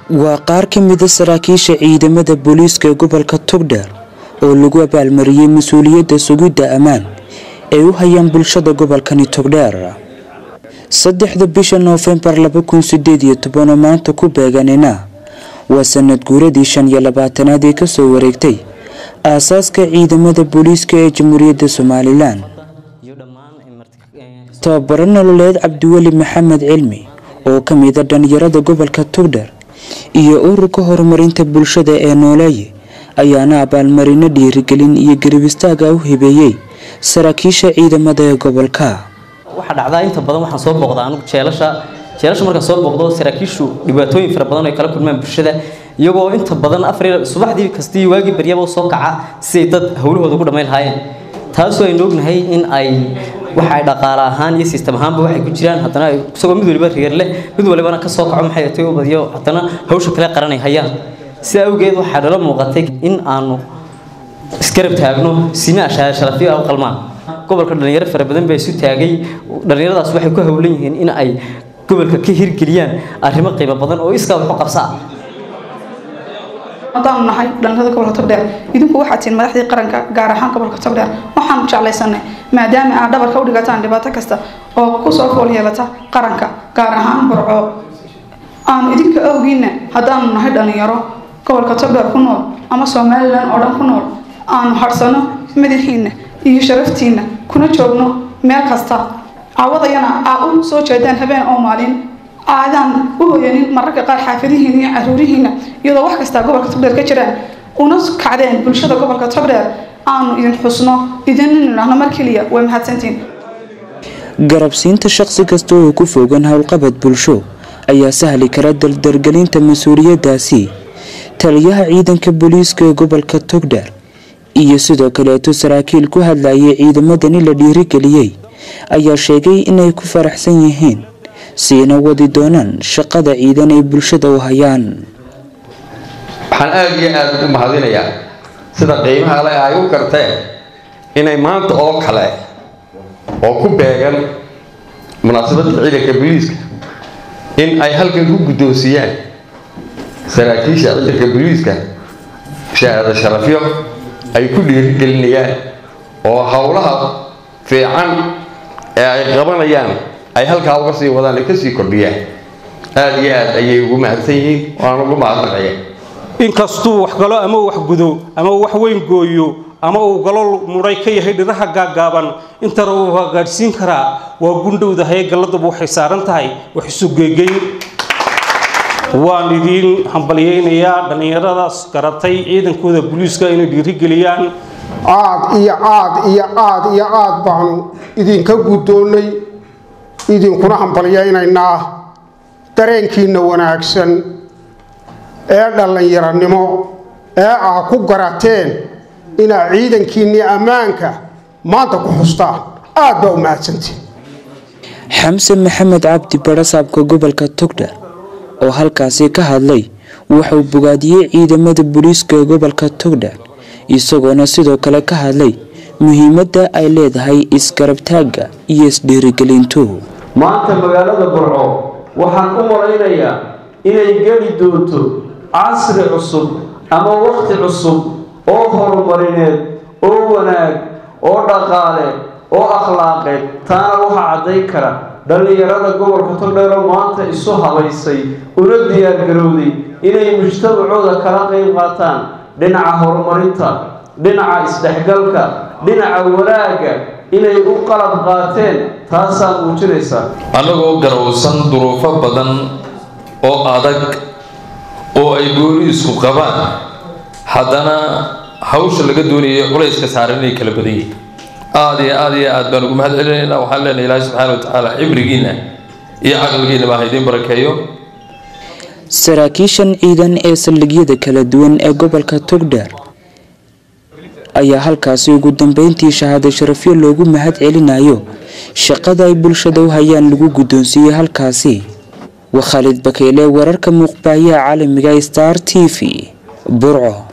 waa qaar ka mida saraakiisha ciidamada booliiska gobolka togdheer oo lagu abaalmariyey mas-uuliyadda sugidda ammaan ay u hayaan bulshada gobolkani togdheer saddexda bisha noofembar laba kun sideed iyo toban oo maanta ku beeganina waa sanad guuradii shan iyo labaatanaad ee kasoo wareegtay aasaaska ciidamada booliiska ee jamhuuriyadda somalilan tababaro nololeed cabdiweli maxamed cilmi oo ka mida dhalinyarada gobolka togdheer iyo ururka horumarinta bulshada ee nooleeye ayaana abaalmarino dhiirigelin iyo garib istaaga u hibeeyey saraakiisha ciidamada ee gobolka waxaa dhacdaa inta badan waxaan soo booqdaa anugu jeelasha jeelasha markaan soo booqdo saraakiishu dhibaatooyin fara badan ay kala kulmaan bulshada iyagoo inta badan afar subaxdii kastii waagii baryaba soo kaca siday dad howlahooda ku dhammayn lahaayeen taasoo aynu ognahay in ay waxa ay dhaqaale ahaan iyo sistem ahaanba waxay ku jiraan haddana isagoo mid waliba reer leh mid walibana ka soo kaco maxay tay u badiyo haddana hawsha kale qaranay hayaan sidaa awgeed waxaa nala muuqatay in aanu isgarab taagno sina ashaar sharafiyo u qalmaan gobolka dhalinyaro fara badan baa isu taagay dhalinyaradaas waxay ku howlan yihiin in ay gobolka ka hirgeliyaan arrimo qiimo badan oo iskaa waxu qabsaa haddaanu nahay dhalinyarada gobolka togdheer idinku waxaad tihiin madaxdii qaranka gaar ahaan gobolka togdheer waxaanu jeclaysanay maadaama aad dhabarka u dhigataan dhibaato kasta oo kusoo fool yeelata qaranka gaar ahaan burco aanu idinka awgiina haddaanu nahay dhalinyaro gobolka togdheer ku nool ama somalilan oo dhan ku nool aanu harsano madaxiina iyo sharaftiina kuna joogno meel kasta cawadayana aa u soo jeedaan habeen oo maalin aadaan u hoyanin mararka qaar xaafadihiina iyo caruurihiina iyadoo wax kastaa gobolka togdheer ka jiraan una kacdeen bulshada gobolka togdheer aanu idin xusno idin nidhaahno mar keliya way mahadsantiin garabsiinta shaqsi kasta oo ku fogan howlqabad bulsho ayaa sahli kara dardargelinta mas-uuliyadaasi taliyaha ciidanka booliiska ee gobolka togdheer iyo sidoo kaleeto saraakiil ku hadlayay ciidamadani la dhiirigeliyey ayaa sheegay inay ku faraxsan yihiin siina wadi doonaan shaqada ciidan ay bulshada u hayaan waxaan aada iyo aada u mahadinayaa sida qiimaha le ay u garteen inay maanta oo kale oo ku beegan munaasabadda ciidanka booliiska in ay halkan ku guddoonsiyaan saraakiisha ciidanka booliiska shahaado sharafyo ay ku dhiirigelinayaan oo howlaha fiican ee ay qabanayaan ay halkaa uga sii wadaan ay kasii kordhiyaan aada iyo aad ayay ugu mahadsan yihiin waan ugu mahadnaqaya inkastuu wax galo ama wax gudo ama wax weyn gooyo ama uu galol mudhay ka yahay dhiraha gaaggaaban intana uu hagaadhsiin karaa waa gundhowda haye galladuba waxay saaran tahay wax isu geegeyn waan idiin hambalyaynayaa dhallinyaradaas garatay ciidankooda booliiska inay dhiirigeliyaan aad iyo aad iyo aad iyo aad baanu idinka guddoonnay idinkuna hambalyaynaynaa dareenkiinna wanaagsan ee dhallinyaranimo ee aad ku garateen inaad ciidankiinnii ammaanka maanta ku xustaan aad baa u mahadsantiin xamse maxamed cabdi barasaabka gobolka togdheer oo halkaasi ka hadlay wuxuu bogaadiyey ciidamada booliiska ee gobolka togdheer isagoona sidoo kale ka hadlay muhiimadda ay leedahay isgarabtaagga iyo isdhiirigelintu maanta magaalada burco waxaan u malaynayaa inay geli doonto casri cusub ama wakhti cusub oo horumarineed oo wanaag oo dhaqaale oo akhlaaqeed taana waxaa caddayn kara dhallinyarada gobolka togdheero maanta isu habaysay una diyaargarowday inay mujtamacooda kala qayb qaataan dhinaca horumarinta dhinaca isdhexgalka dhinaca wanaagga inay u qalab qaateen taasaa muujinaysa annagoo garowsan duruufo badan oo adag oo ay booliisku qabaan haddana hawsha laga doonayay culayska saaran inay kala badan yihiin aada iyo aada iyo aad baan ugu mahad celinaynaa waxaan leenahay ilaahi subxaana wa tacaala cibrigiinna iyo caqligiinna baa idiin barakeeyo saraakiishan ciidan ee saldhigyada kala duwan ee gobolka togdheer ayaa halkaasi ugu dambeyntii shahaado sharafyo loogu mahad celinayo shaqada ay bulshada u hayaan lagu guddoonsiiyey halkaasi waa khaalid bakeyle wararka muuqbaayaha caalamiga star t v burco